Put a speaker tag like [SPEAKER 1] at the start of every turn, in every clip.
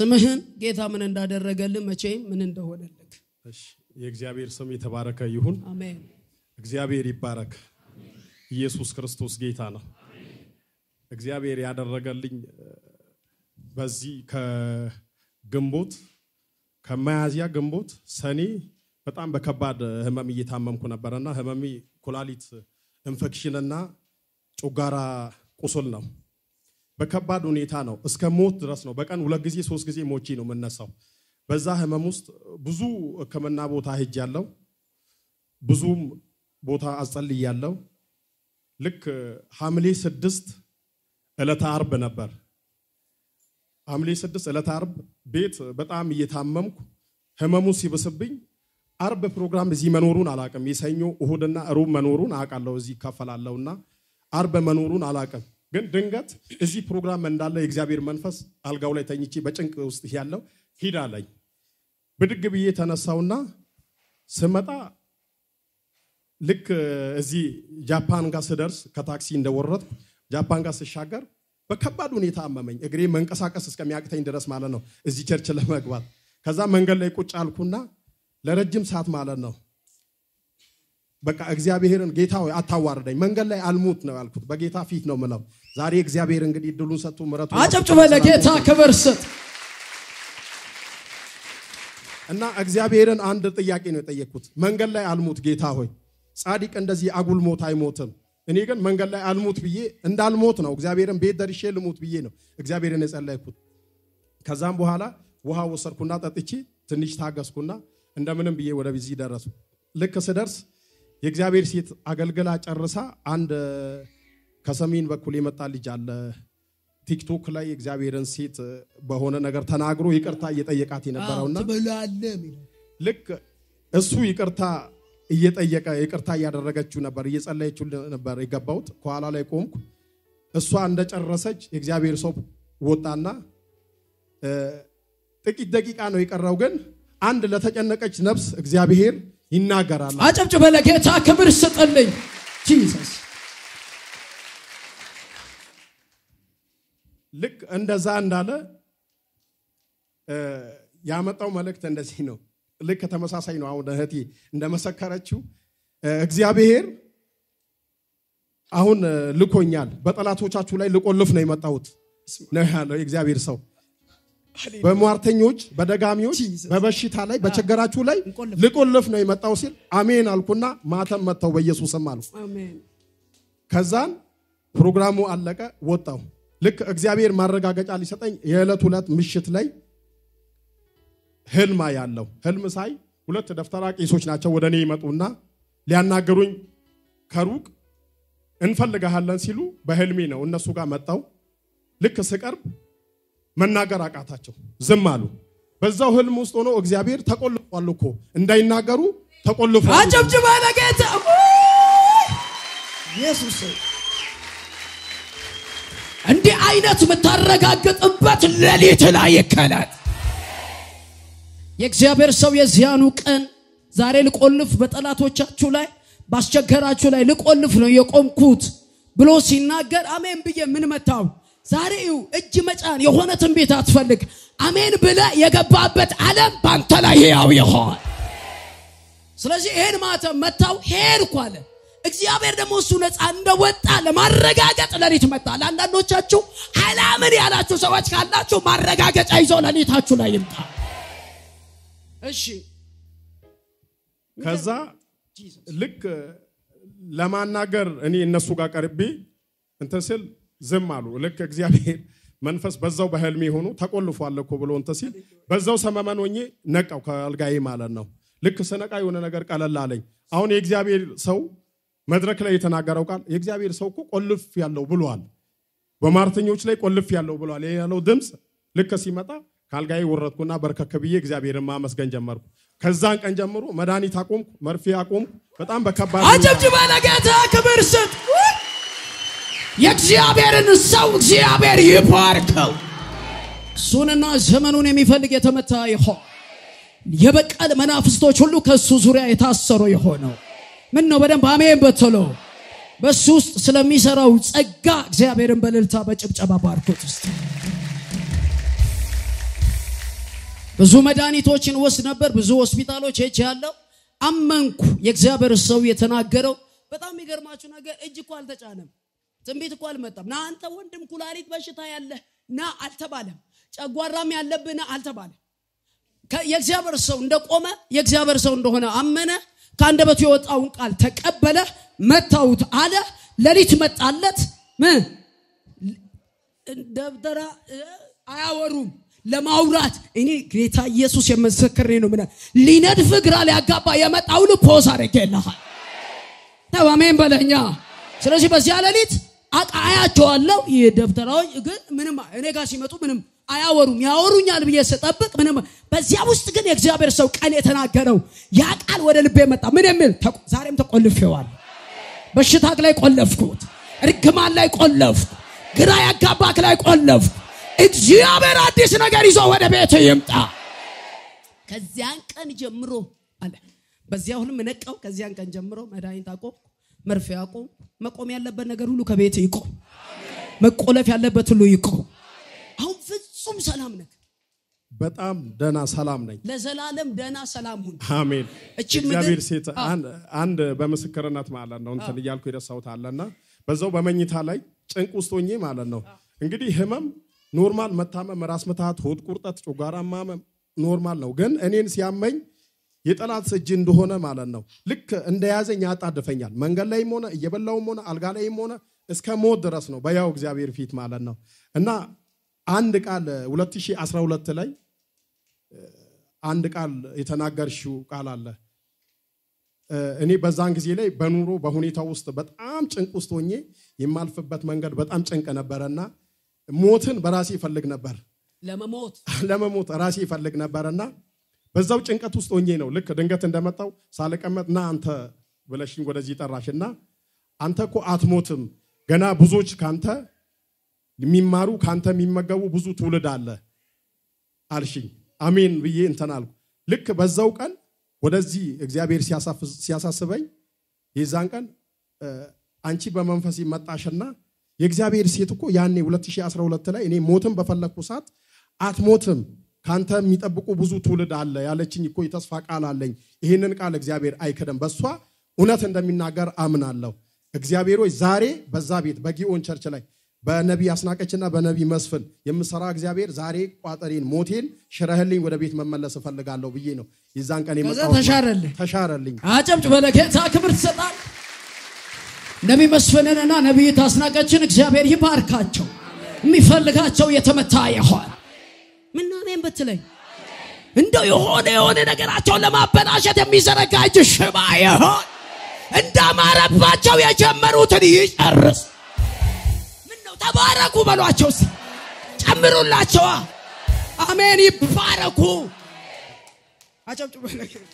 [SPEAKER 1] ስምህን ጌታ ምን እንዳደረገልህ መቼም ምን እንደሆነልህ
[SPEAKER 2] እሺ የእግዚአብሔር ስም የተባረከ ይሁን።
[SPEAKER 1] አሜን
[SPEAKER 2] እግዚአብሔር ይባረክ። ኢየሱስ ክርስቶስ ጌታ ነው። እግዚአብሔር ያደረገልኝ እ፣ በዚህ ከግንቦት ከመያዝያ ግንቦት ሰኔ በጣም በከባድ ህመም እየታመምኩ ነበረና ህመሜ ኩላሊት ኢንፌክሽንና ጮጋራ ቁስል ነው። በከባድ ሁኔታ ነው። እስከ ሞት ድረስ ነው። በቀን ሁለት ጊዜ ሶስት ጊዜ ሞቼ ነው የምነሳው። በዛ ህመም ውስጥ ብዙ ሕክምና ቦታ ሄጃለሁ። ብዙም ቦታ አጸልያለሁ። ልክ ሐምሌ ስድስት ዕለተ አርብ ነበር። ሐምሌ ስድስት ዕለተ አርብ ቤት በጣም እየታመምኩ ህመሙ ሲብስብኝ አርብ ፕሮግራም እዚህ መኖሩን አላቅም። የሰኞ እሁድና ሩብ መኖሩን አውቃለሁ። እዚህ ይካፈላለሁና አርብ መኖሩን አላቅም። ግን ድንገት እዚህ ፕሮግራም እንዳለ የእግዚአብሔር መንፈስ አልጋው ላይ ተኝቼ በጭንቅ ውስጥ ያለው ሂድ አለኝ። ብድግ ብዬ ተነሳውና ስመጣ ልክ እዚህ ጃፓን ጋር ስደርስ ከታክሲ እንደወረድኩ ጃፓን ጋር ስሻገር በከባድ ሁኔታ አመመኝ። እግሬ መንቀሳቀስ እስከሚያቅተኝ ድረስ ማለት ነው እዚህ ቸርች ለመግባት። ከዛ መንገድ ላይ ቁጭ አልኩና ለረጅም ሰዓት ማለት ነው በቃ እግዚአብሔርን ጌታ ሆይ አታዋርደኝ፣ መንገድ ላይ አልሙት ነው ያልኩት። በጌታ ፊት ነው ምለው። ዛሬ እግዚአብሔር እንግዲህ እድሉን ሰጥቶ ምረቱ
[SPEAKER 1] አጨብጭበ ለጌታ ክብር ስጥ
[SPEAKER 2] እና እግዚአብሔርን አንድ ጥያቄ ነው የጠየቅኩት። መንገድ ላይ አልሙት ጌታ ሆይ፣ ጻድቅ እንደዚህ አጉል ሞት አይሞትም። እኔ ግን መንገድ ላይ አልሙት ብዬ እንዳልሞት ነው እግዚአብሔርን ቤት ደርሼ ልሙት ብዬ ነው እግዚአብሔርን የጸለይኩት። ከዛም በኋላ ውሃ ወሰድኩና ጠጥቼ ትንሽ ታገስኩና እንደምንም ብዬ ወደ ቢዚ ደረሱ። ልክ ስደርስ የእግዚአብሔር ሴት አገልግላ ጨርሳ አንድ ከሰሜን በኩል የመጣ ልጅ አለ ቲክቶክ ላይ የእግዚአብሔርን ሴት በሆነ ነገር ተናግሮ ይቅርታ እየጠየቃት የነበረውና
[SPEAKER 1] ትበላለህ የሚለው
[SPEAKER 2] ልክ እሱ ይቅርታ እየጠየቀ ይቅርታ እያደረገችው ነበር፣ እየጸለየችው ነበር የገባሁት። ከኋላ ላይ ቆምኩ። እሷ እንደጨረሰች የእግዚአብሔር ሰው ወጣና እ፣ ጥቂት ደቂቃ ነው የቀረው፣ ግን አንድ ለተጨነቀች ነፍስ እግዚአብሔር ይናገራል።
[SPEAKER 1] አጨብጭበ ለጌታ ክብር ስጥልኝ ጂሰስ
[SPEAKER 2] ልክ እንደዛ እንዳለ እ፣ ያመጣው መልእክት እንደዚህ ነው። ልክ ተመሳሳይ ነው። አሁን እህቴ እንደመሰከረችው እ፣ እግዚአብሔር አሁን እ፣ ልኮኛል፣ በጠላቶቻችሁ ላይ ልቆልፍ ነው የመጣሁት ነው ያለው የእግዚአብሔር ሰው። በሟርተኞች፣ በደጋሚዎች፣ በበሽታ ላይ በችግራችሁ ላይ
[SPEAKER 1] እንቆልፍ።
[SPEAKER 2] ልቆልፍ ነው የመጣው ሲል አሜን አልኩና ማተም መጥተው በኢየሱስም አልኩ።
[SPEAKER 1] አሜን
[SPEAKER 2] ከዛን ፕሮግራሙ አለቀ፣ ወጣው። ልክ እግዚአብሔር ማረጋገጫ ሊሰጠኝ የዕለት ሁለት ምሽት ላይ ህልማ ያለው ህልም ሳይ ሁለት ደፍተራ ቄሶች ናቸው ወደ እኔ ይመጡና ሊያናገሩኝ ከሩቅ እንፈልግሃለን ሲሉ በህልሜ ነው እነሱ ጋር መጣው። ልክ ስቀርብ መናገር አቃታቸው፣ ዝም አሉ። በዛው ህልም ውስጥ ሆኖ እግዚአብሔር ተቆልፏል እኮ እንዳይናገሩ ተቆልፏል።
[SPEAKER 1] አጨብጭበ ለጌታ ኢየሱስ እንዲህ አይነት የምታረጋግጥበት ሌሊት ላይ ይከላል የእግዚአብሔር ሰው የዚያኑ ቀን ዛሬ ልቆልፍ በጠላቶቻችሁ ላይ ባስቸገራችሁ ላይ ልቆልፍ ነው የቆምኩት ብሎ ሲናገር አሜን ብዬ ምን መታው ዛሬ ይኸው እጅ መጫን የሆነ ትንቢት አትፈልግ አሜን ብለ የገባበት ዓለም በአንተ ላይ ሕያው ይሆን ስለዚህ ይሄን ማተም መታው ሄድኩ አለ እግዚአብሔር ደግሞ እሱ ነፃ እንደወጣ ለማረጋገጥ ለሊት መጣ ለአንዳንዶቻችሁ አላምን ያላችሁ ሰዎች ካላችሁ ማረጋገጫ ይዞ ለሊታችሁ ላይ ይምጣ እሺ
[SPEAKER 2] ከዛ ልክ ለማናገር እኔ እነሱ ጋር ቀርቤ እንትን ስል ዝም አሉ። ልክ እግዚአብሔር መንፈስ በዛው በህልሜ ሆኖ ተቆልፏል እኮ ብሎ እንትን ሲል በዛው ሰመመን ሆኜ ነቃው ከአልጋዬ ማለት ነው። ልክ ስነቃ የሆነ ነገር ቀለል አለኝ። አሁን የእግዚአብሔር ሰው መድረክ ላይ የተናገረው ቃል የእግዚአብሔር ሰው እኮ ቆልፍ ያለው ብሏል፣ በማርተኞች ላይ ቆልፍ ያለው ብሏል ያለው ድምፅ ልክ ሲመጣ ከአልጋዬ ወረድኩና በርከክ ብዬ እግዚአብሔርን ማመስገን ጀመርኩ። ከዛን ቀን ጀምሮ መድኃኒት አቆምኩ፣ መርፌ አቆምኩ። በጣም በከባድ
[SPEAKER 1] አጨብጭበ ለጌታ ክብር ስጥ የእግዚአብሔርን ሰው እግዚአብሔር ይባርከው እሱንና ዘመኑን የሚፈልግ የተመታ ይሆን የበቀል መናፍስቶች ሁሉ ከእሱ ዙሪያ የታሰሩ የሆነው ምን ነው በደንብ አሜን በትሎ በእሱ ውስጥ ስለሚሰራው ጸጋ እግዚአብሔርን በእልልታ በጭብጨባ ባርኮት ውስጥ ብዙ መድኃኒቶችን ወስድ ነበር። ብዙ ሆስፒታሎች ሄጅ ያለው አመንኩ። የእግዚአብሔር ሰው የተናገረው በጣም የሚገርማችሁ ነገር እጅ እኮ አልተጫነም። ትንቢት እኮ አልመጣም። ና አንተ ወንድም ኩላሊት በሽታ ያለህ ና አልተባለም። ጨጓራም ያለብህ ና አልተባለም። ከ- የእግዚአብሔር ሰው እንደቆመ የእግዚአብሔር ሰው እንደሆነ አመነ። ከአንደበቱ የወጣውን ቃል ተቀበለ። መታውት አለ። ሌሊት መጣለት። ምን ደብተራ እ፣ አያወሩም ለማውራት እኔ ጌታ ኢየሱስ የመሰክሬ ነው። ምን ሊነድፍ ግራ ሊያጋባ የመጣውን ፖዝ አድርጌልሃል። ተው አሜን በለኛ። ስለዚህ በዚያ ሌሊት አቃ አያቸዋለሁ። ይህ ደብተራዎች ግን ምንም እኔ ጋር ሲመጡ ምንም አያወሩም። ያወሩኛል ብዬ ስጠብቅ ምንም። በዚያ ውስጥ ግን የእግዚአብሔር ሰው ቀን የተናገረው ያ ቃል ወደ ልቤ መጣ። ምን የሚል ተቆ- ዛሬም ተቆልፌዋል። በሽታክ ላይ ቆለፍኩት፣ እርግማን ላይ ቆለፍኩ፣ ግራ ያጋባክ ላይ ቆለፍኩ። እግዚአብሔር አዲስ ነገር ይዞ ወደ ቤት ይምጣ። ከዚያን ቀን ጀምሮ አለ በዚያ ሁሉም ነቃው። ከዚያን ቀን ጀምሮ መድኃኒት አቆም፣ መርፌ አቆም፣ መቆም ያለበት ነገር ሁሉ ከቤት ይቆም፣ መቆለፍ ያለበት ሁሉ ይቆም። አሁን ፍጹም ሰላም ነህ።
[SPEAKER 2] በጣም ደህና ሰላም ነኝ።
[SPEAKER 1] ለዘላለም ደህና ሰላም ሁን።
[SPEAKER 2] አሜን።
[SPEAKER 1] እቺ
[SPEAKER 2] እግዚአብሔር
[SPEAKER 1] ምድር-
[SPEAKER 2] ሴት
[SPEAKER 1] አዎ።
[SPEAKER 2] አንድ- አንድ በምስክርነት ማለት ነው እንትን እያልኩ የደሳሁት አለና በዛው በመኝታ ላይ ጭንቅ ውስጥ ሆኜ ማለት ነው እንግዲህ ህመም ኖርማል መታመም፣ ራስ ምታት፣ ሆድ ቁርጠት፣ ጮጋራ ማመም ኖርማል ነው። ግን እኔን ሲያመኝ የጠላት እጅ እንደሆነ ማለት ነው ልክ እንደያዘኝ ያጣድፈኛል። መንገድ ላይም ሆነ እየበላውም ሆነ አልጋ ላይም ሆነ እስከ ሞት ድረስ ነው በያው እግዚአብሔር ፊት ማለት ነው እና አንድ ቃል 2012 ላይ አንድ ቃል የተናገርሽው ቃል አለ። እ፣ እኔ በዛን ጊዜ ላይ በኑሮ በሁኔታ ውስጥ በጣም ጭንቅ ውስጥ ሆኜ የማልፍበት መንገድ በጣም ጭንቅ ነበረና ሞትን በራሴ ይፈልግ ነበር
[SPEAKER 1] ለመሞት
[SPEAKER 2] ለመሞት ራሴ ይፈልግ ነበርና በዛው ጭንቀት ውስጥ ሆኜ ነው ልክ ድንገት እንደመጣው ሳልቀመጥ ና አንተ ብለሽኝ ወደዚህ ጠራሽና አንተ እኮ አትሞትም ገና ብዙዎች ካንተ የሚማሩ ካንተ የሚመገቡ ብዙ ትውልድ አለ አልሽኝ። አሜን ብዬ እንትን አልኩ። ልክ በዛው ቀን ወደዚህ እግዚአብሔር ሲያሳፍ- ሲያሳስበኝ የዛን ቀን እ፣ አንቺ በመንፈስ መጣሽና የእግዚአብሔር ሴት እኮ ያኔ 2012 ላይ እኔ ሞትን በፈለግኩ ሰዓት አትሞትም ካንተ የሚጠብቁ ብዙ ትውልድ አለ ያለችኝ እኮ የተስፋ ቃል አለኝ። ይህንን ቃል እግዚአብሔር አይክደም። በእሷ እውነት እንደሚናገር አምናለሁ። እግዚአብሔር ሆይ ዛሬ በዛ ቤት በጊዮን ቸርች ላይ በነቢይ አስናቀችና በነቢይ መስፍን የምሰራ እግዚአብሔር ዛሬ ቋጠሬን ሞቴን ሽረህልኝ ወደ ቤት መመለስ እፈልጋለሁ ብዬ ነው የዛን ቀን
[SPEAKER 1] ከዛ
[SPEAKER 2] የመጣሁት።
[SPEAKER 1] ተሻረልህ።
[SPEAKER 2] ተሻረልኝ።
[SPEAKER 1] አጨብጭ በለጌታ ክብር ትሰጣል። ነቢይ መስፍንንና ነቢይ ታስናቀችን እግዚአብሔር ይባርካቸው። የሚፈልጋቸው የተመታ ይሆን ምን አሜን ብትለኝ እንደው የሆነ የሆነ ነገራቸውን ለማበላሸት የሚዘረጋ እጅ ሽባ ይሆን እንዳማረባቸው የጀመሩትን ይጨርስ። ምን ነው ተባረኩ በሏቸው፣ እስቲ ጨምሩላቸዋ። አሜን ይባረኩ። አጨብጭ በለጌታ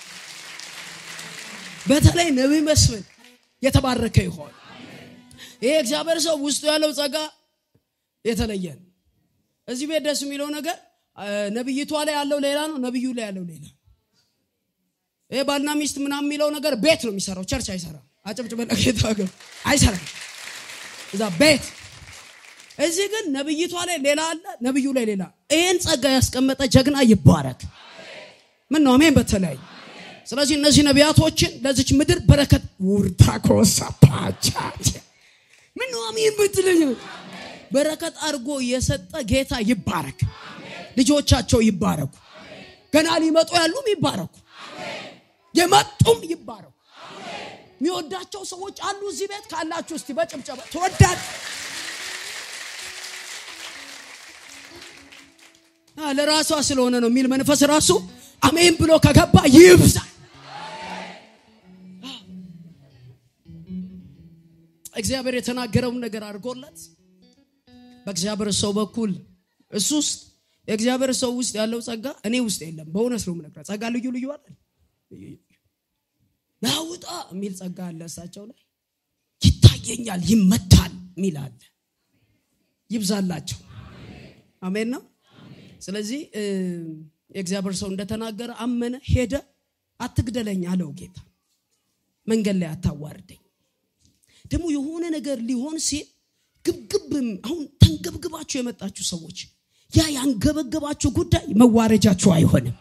[SPEAKER 1] በተለይ ነቢይ መስፍን የተባረከ ይሆን። ይሄ እግዚአብሔር ሰው ውስጡ ያለው ጸጋ የተለየ ነው። እዚህ ቤት ደስ የሚለው ነገር አ፣ ነቢይቷ ላይ ያለው ሌላ ነው፣ ነቢዩ ላይ ያለው ሌላ ነው። ይሄ ባልና ሚስት ምናምን የሚለው ነገር ቤት ነው የሚሰራው፣ ቸርች አይሰራም። አጨብጭ በለጌታ ግን አይሰራም። እዛ ቤት እዚህ ግን ነቢይቷ ላይ ሌላ አለ፣ ነቢዩ ላይ ሌላ። ይህን ጸጋ ያስቀመጠ ጀግና ይባረክ። ምን ነው አሜን በተለያዩ ስለዚህ እነዚህ ነቢያቶችን ለዚች ምድር በረከት ውርታ ኮሳፓቻ ምን ነው አሜን ብትለኝ በረከት አድርጎ የሰጠ ጌታ ይባረክ። ልጆቻቸው ይባረኩ። ገና ሊመጡ ያሉም ይባረኩ፣ የመጡም ይባረኩ። የሚወዳቸው ሰዎች አሉ እዚህ ቤት ካላችሁ እስቲ በጭብጨባ ተወዳድ አ፣ ለራሷ ስለሆነ ነው የሚል መንፈስ ራሱ አሜን ብሎ ከገባ ይብዛ። እግዚአብሔር የተናገረውን ነገር አድርጎለት በእግዚአብሔር ሰው በኩል እሱ ውስጥ የእግዚአብሔር ሰው ውስጥ ያለው ጸጋ እኔ ውስጥ የለም። በእውነት ነው የምነግርህ። ጸጋ ልዩ ልዩ አለ። ናውጣ የሚል ጸጋ አለ እሳቸው ላይ ይታየኛል፣ ይመታል የሚል አለ። ይብዛላቸው። አሜን ነው። ስለዚህ እ፣ የእግዚአብሔር ሰው እንደተናገረ አመነ፣ ሄደ። አትግደለኝ አለው ጌታ። መንገድ ላይ አታዋርደኝ። ደግሞ የሆነ ነገር ሊሆን ሲል ግብግብም አሁን ተንገብግባችሁ የመጣችሁ ሰዎች ያ ያንገበገባችሁ ጉዳይ መዋረጃችሁ አይሆንም።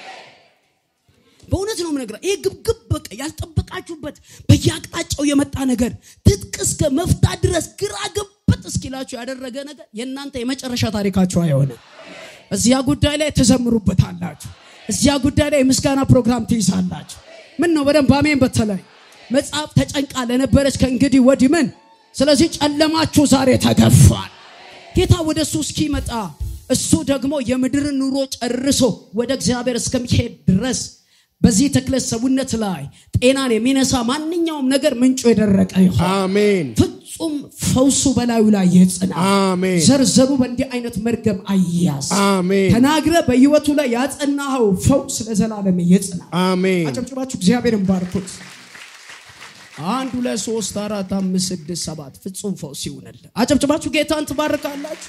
[SPEAKER 1] በእውነት ነው የምነግርህ። ይህ ግብግብ በቃ ያልጠበቃችሁበት በየአቅጣጫው የመጣ ነገር ትጥቅ እስከ መፍታት ድረስ ግራ ግብጥ እስኪላችሁ ያደረገ ነገር የእናንተ የመጨረሻ ታሪካችሁ አይሆንም። እዚያ ጉዳይ ላይ ትዘምሩበታላችሁ። እዚያ ጉዳይ ላይ የምስጋና ፕሮግራም ትይዛላችሁ። ምን ነው በደንብ አሜን። በተለይ መጽሐፍ ተጨንቃ ለነበረች ከእንግዲህ ወዲህ ምን። ስለዚህ ጨለማችሁ ዛሬ ተገፏል። ጌታ ወደ እሱ እስኪመጣ እሱ ደግሞ የምድርን ኑሮ ጨርሶ ወደ እግዚአብሔር እስከሚሄድ ድረስ በዚህ ተክለ ሰውነት ላይ ጤናን የሚነሳ ማንኛውም ነገር ምንጩ የደረቀ ይሆን።
[SPEAKER 3] አሜን
[SPEAKER 1] ፍጹም ፈውሱ በላዩ ላይ ይጽና።
[SPEAKER 3] አሜን
[SPEAKER 1] ዘርዘሩ በእንዲህ አይነት መርገም አያዝ።
[SPEAKER 3] አሜን
[SPEAKER 1] ተናግረ በህይወቱ ላይ ያጸናኸው ፈውስ ለዘላለም ይጽና።
[SPEAKER 3] አሜን
[SPEAKER 1] አጨብጭባችሁ እግዚአብሔርን ባርኩት። አንድ ሁለት ሶስት አራት አምስት ስድስት ሰባት ፍጹም ፈውስ ይሁንል። አጨብጭባችሁ ጌታን ትባርካላችሁ።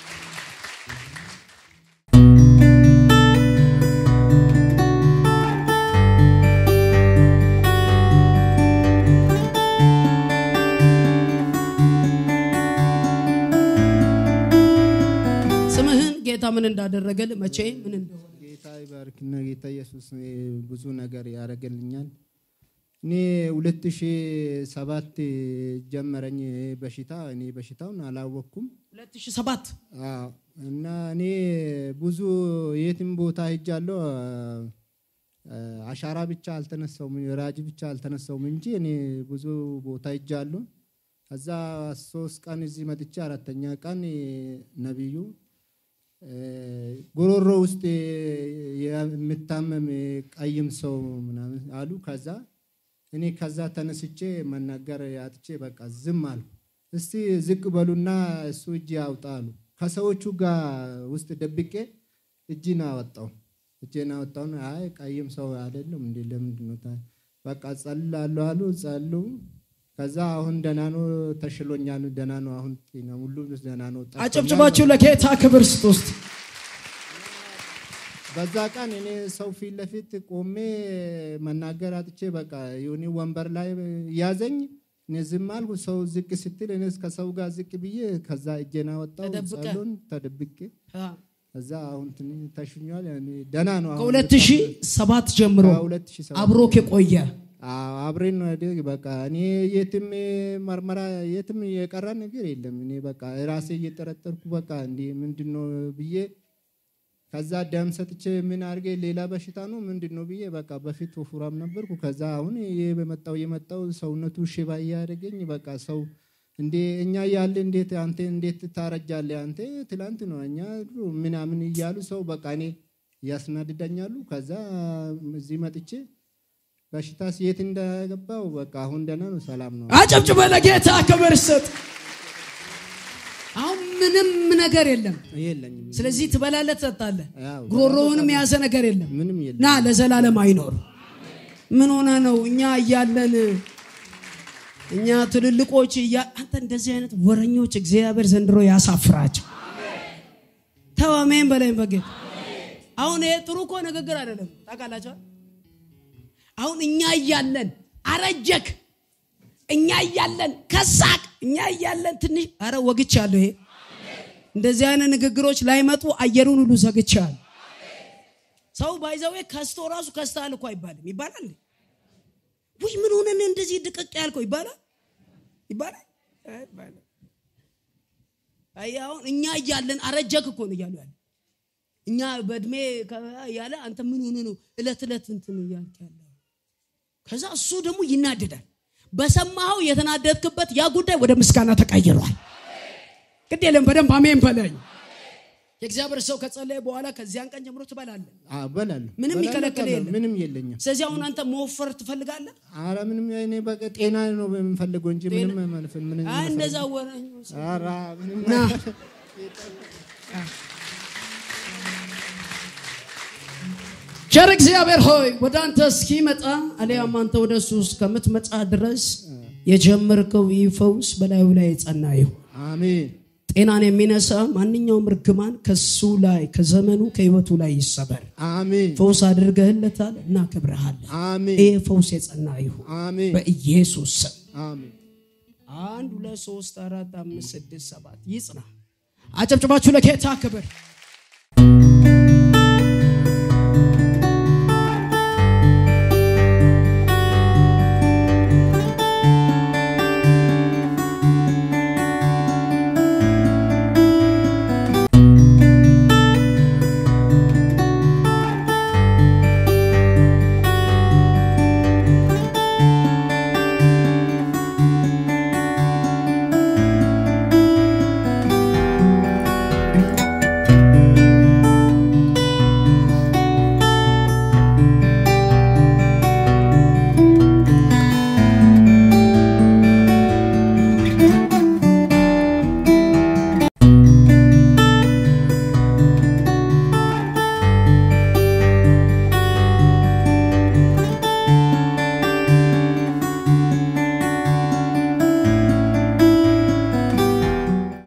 [SPEAKER 1] ስምህን ጌታ ምን እንዳደረገል መቼ ምን እንደሆነ
[SPEAKER 3] ጌታ ይባርክና ጌታ ኢየሱስ ብዙ ነገር ያደረገልኛል። እኔ ሁለት ሺህ ሰባት ጀመረኝ በሽታ እኔ በሽታውን አላወቅኩም
[SPEAKER 1] 2007
[SPEAKER 3] አዎ። እና እኔ ብዙ የትም ቦታ ሄጃለሁ። አሻራ ብቻ አልተነሳውም፣ ራጅ ብቻ አልተነሳውም እንጂ እኔ ብዙ ቦታ ሄጃለሁ። ከዛ ሶስት ቀን እዚህ መጥቼ አራተኛ ቀን ነቢዩ ጉሮሮ ውስጥ የምታመም ቀይም ሰው ምናምን አሉ። ከዛ እኔ ከዛ ተነስቼ መናገር ያጥቼ በቃ ዝም አልኩ። እስቲ ዝቅ በሉና እሱ እጅ ያውጣ አሉ። ከሰዎቹ ጋር ውስጥ ደብቄ እጅን አወጣው። እጄን አወጣውን። አይ ቀይም ሰው አይደለም እንዴ ለምንድን ነው ታ- በቃ ጸልላለሁ አሉ። ጸሉ። ከዛ አሁን ደህና ነው፣ ተሽሎኛል፣ ደህና ነው። አሁን ጤና ሁሉ ደህና ነው። ጠፍቶኛል።
[SPEAKER 1] አጨብጭባችሁ ለጌታ ክብር ስጥ ውስጥ
[SPEAKER 3] በዛ ቀን እኔ ሰው ፊት ለፊት ቆሜ መናገር አጥቼ በቃ የሆነ ወንበር ላይ ያዘኝ። እኔ ዝም አልኩ። ሰው ዝቅ ስትል እኔ ከሰው ጋር ዝቅ ብዬ ከዛ እጄን አወጣሁ።
[SPEAKER 1] ተደብቀ?
[SPEAKER 3] ጸሎን ተደብቄ ከዛ አሁን ትንሽ ተሽኛል። ያኔ ደህና ነው። አሁን
[SPEAKER 1] ከ2007 ጀምሮ
[SPEAKER 3] ከሁለት ሺህ ሰባት
[SPEAKER 1] አብሮክ የቆየ
[SPEAKER 3] አዎ፣ አብሬን ነው ያደግ በቃ እኔ የትም መርመራ የትም የቀረ ነገር የለም። እኔ በቃ ራሴ እየጠረጠርኩ በቃ እንዲ ምንድን ነው ብዬ ከዛ ደም ሰጥቼ ምን አድርጌ ሌላ በሽታ ነው ምንድን ነው ብዬ በቃ በፊት ወፍራም ነበርኩ። ከዛ አሁን ይሄ በመጣው የመጣው ሰውነቱ ሽባ እያደረገኝ በቃ ሰው እንዴ እኛ ያለ እንዴት አንተ እንዴት ታረጃለህ አንተ ትላንት ነው እኛ ድሮ ምናምን እያሉ ሰው በቃ እኔ ያስናድዳኛሉ። ከዛ እዚህ መጥቼ በሽታስ የት እንደገባው በቃ አሁን ደህና ነው፣ ሰላም ነው።
[SPEAKER 1] አጨብጭበ ለጌታ ክብር ስጥ። አሁን ምንም ነገር የለም።
[SPEAKER 3] የለኝም
[SPEAKER 1] ስለዚህ ትበላለህ፣ ትጠጣለህ።
[SPEAKER 3] ያው
[SPEAKER 1] ጉሮሮውንም የያዘ ነገር የለም
[SPEAKER 3] ምንም የለም።
[SPEAKER 1] ና ለዘላለም አይኖር። ምን ሆነ ነው እኛ እያለን እኛ ትልልቆች እያ አንተ እንደዚህ አይነት ወረኞች እግዚአብሔር ዘንድሮ ያሳፍራቸው። ተው አሜን በላይ በጌታ አሁን ይሄ ጥሩ እኮ ንግግር አይደለም። ታውቃላችሁ አሁን እኛ እያለን አረጀክ፣ እኛ እያለን ከሳቅ፣ እኛ እያለን ትንሽ አረ ወግቻለሁ። ይሄ እንደዚህ አይነት ንግግሮች ላይመጡ አየሩን ሁሉ ዘግቻለሁ። ሰው ባይዘዌ ከስቶ ራሱ ከስታል እኮ አይባልም። ይባላል እንዴ? ውይ ምን ሆነን እንደዚህ ድቅቅ ያልከው ይባላል ይባላል አይባልም። አይ አሁን እኛ እያለን አረጀክ እኮ ነው እያሉ ያለ እኛ በእድሜ ያለ አንተ ምን ሆነ ነው እለት እለት እንትን እያልክ ያለ ከዛ እሱ ደግሞ ይናደዳል። በሰማኸው የተናደድክበት ያ ጉዳይ ወደ ምስጋና ተቀይሯል። ግድ የለም በደንብ አሜን በለኝ። የእግዚአብሔር ሰው ከጸለየ በኋላ ከዚያን ቀን ጀምሮ ትበላለህ።
[SPEAKER 3] አዎ፣ እበላለሁ።
[SPEAKER 1] ምንም
[SPEAKER 3] እበላለሁ፣
[SPEAKER 1] የሚከለክል
[SPEAKER 3] እበላለሁ።
[SPEAKER 1] የለም።
[SPEAKER 3] ምንም የለኝም።
[SPEAKER 1] ስለዚህ አሁን አንተ መወፈር ትፈልጋለህ?
[SPEAKER 3] አረ ምንም እኔ በቃ ጤና ነው የምፈልገው እንጂ ምንም መልፈን ምንም
[SPEAKER 1] አይ እንደዛ ወረኞች
[SPEAKER 3] አረ ምንም
[SPEAKER 1] ና ቸር እግዚአብሔር ሆይ ወደ አንተ እስኪመጣ አሊያም አንተ ወደ እሱ እስከምትመጣ ድረስ የጀመርከው ይህ ፈውስ በላዩ ላይ የጸና ይሁን።
[SPEAKER 3] አሜን
[SPEAKER 1] ጤናን የሚነሳ ማንኛውም እርግማን ከሱ ላይ ከዘመኑ ከህይወቱ ላይ ይሰበር።
[SPEAKER 3] አሜን
[SPEAKER 1] ፈውስ አድርገህለታል፣ እናከብረሃለን።
[SPEAKER 3] አሜን
[SPEAKER 1] ይህ ፈውስ የጸና ይሁን
[SPEAKER 3] አሜን
[SPEAKER 1] በኢየሱስ ስም።
[SPEAKER 3] አሜን
[SPEAKER 1] አንድ ሁለት ሶስት አራት አምስት ስድስት ሰባት ይጽና። አጨብጭባችሁ ለጌታ ክብር